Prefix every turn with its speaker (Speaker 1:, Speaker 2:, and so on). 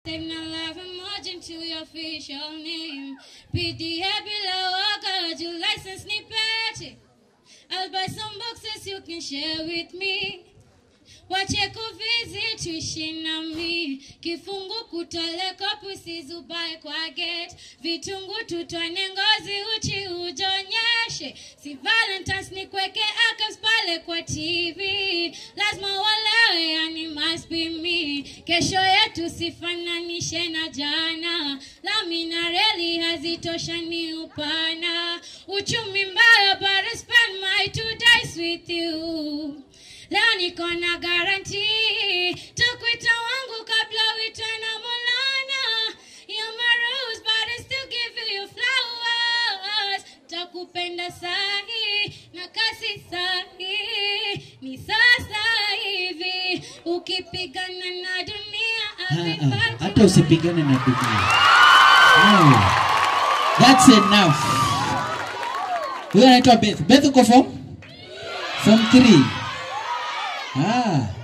Speaker 1: Save my life emerging to your official name. PDA below, I got your license snippet. I'll buy some boxes you can share with me. Wache kuvisit tuishi nami, kifungu kutoleka pusi zubae kwa gate, vitungu tutwane ngozi uchi ujonyeshe, si Valentine's ni kweke akas pale kwa TV, lazima walewe yani must be me, kesho yetu sifananishe na jana, lami na reli hazitoshani upana, uchumi mbaya but I spend my two days with you leo niko na garanti takwita wangu kabla uitwe na molana You're my rose, but I still give you flowers takupenda sahi na kasi sahi ni sasa hivi ukipigana na dunia I'll be
Speaker 2: Ah, ah,
Speaker 1: fighting
Speaker 2: hata usipigane na dunia no. That's enough. Huyo anaitwa Beth. Beth uko form? Form 3. Ah.